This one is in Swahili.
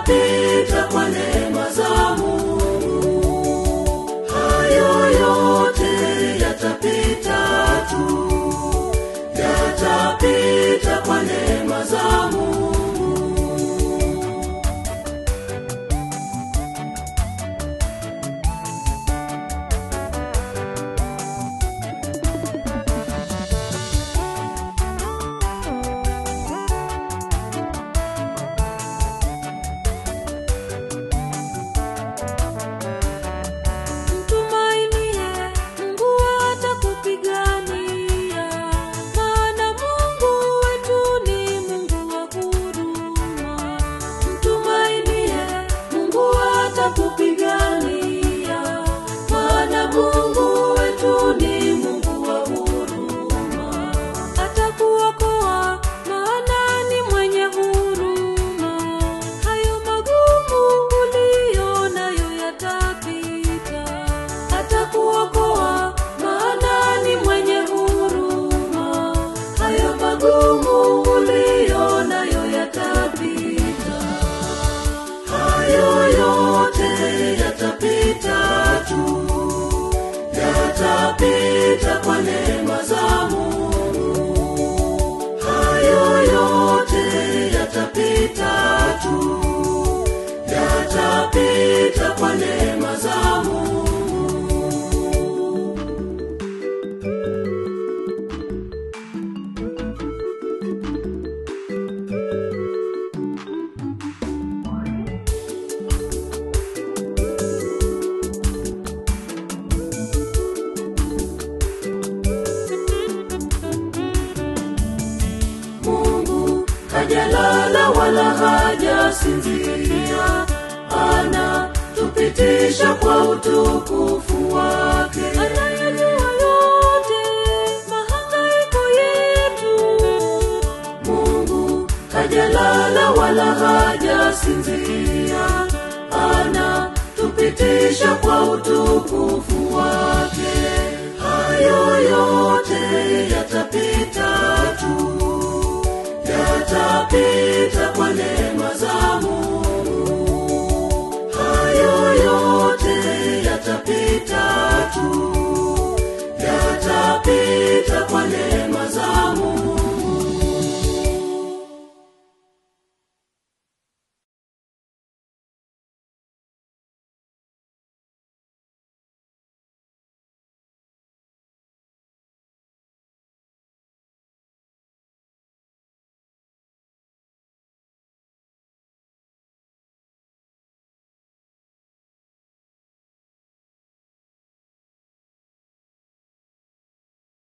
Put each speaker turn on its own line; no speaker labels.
yatapita kwa neema za Mungu. Hayo yote yatapita tu, yatapita kwa neema za Mungu.
Mtumainie Mungu atakupigania, maana Mungu wetu ni Mungu wa huruma.
Mtumainie Mungu atakupigania, maana Mungu wetu ni Mungu wa huruma.
Atakuokoa, maana ni mwenye huruma. Hayo magumu uliyo nayo yatapita.
Atakuokoa, maana ni mwenye huruma. Hayo magumu uliyo nayo yatapita. Hayo yote yatapita tu, yatapita kwa neema za Mungu. Hayo yote yatapita tu, yatapita kwa neema za Mungu. Mungu hajalala wala hajasinzia, anatupitisha kwa utukufu wake.
Anayajua yote mahangaiko yetu.
Mungu hajalala wala hajasinzia, anatupitisha kwa utukufu wake. Hayo yote yatapita tu, yatapita kwa neema za